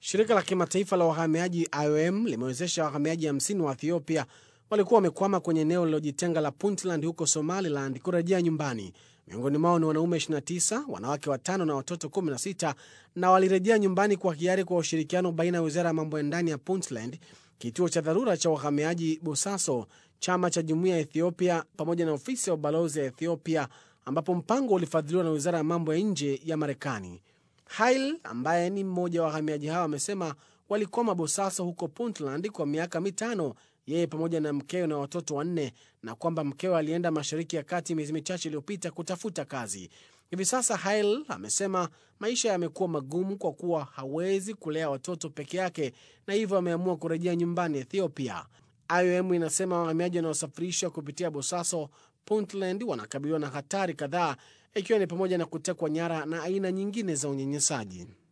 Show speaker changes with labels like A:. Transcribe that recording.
A: Shirika la kimataifa la wahamiaji IOM limewezesha wahamiaji 50 wa Ethiopia walikuwa wamekwama kwenye eneo lililojitenga la Puntland huko Somaliland kurejea nyumbani. Miongoni mwao ni wanaume 29, wanawake watano na watoto 16, na walirejea nyumbani kwa hiari kwa ushirikiano baina ya wizara ya mambo ya ndani ya Puntland, kituo cha dharura cha wahamiaji Bosaso, chama cha jumuiya ya Ethiopia pamoja na ofisi ya ubalozi ya Ethiopia, ambapo mpango ulifadhiliwa na wizara ya mambo ya nje ya Marekani. Hail ambaye ni mmoja wa wahamiaji hao amesema walikwama Bosaso huko Puntland kwa miaka mitano, yeye pamoja na mkewe na watoto wanne, na kwamba mkewe alienda Mashariki ya Kati miezi michache iliyopita kutafuta kazi. Hivi sasa Hail amesema maisha yamekuwa magumu kwa kuwa hawezi kulea watoto peke yake, na hivyo ameamua kurejea nyumbani Ethiopia. IOM inasema wahamiaji wanaosafirishwa kupitia Bosaso, Puntland wanakabiliwa na hatari kadhaa, ikiwa ni pamoja na kutekwa nyara na aina nyingine za unyanyasaji.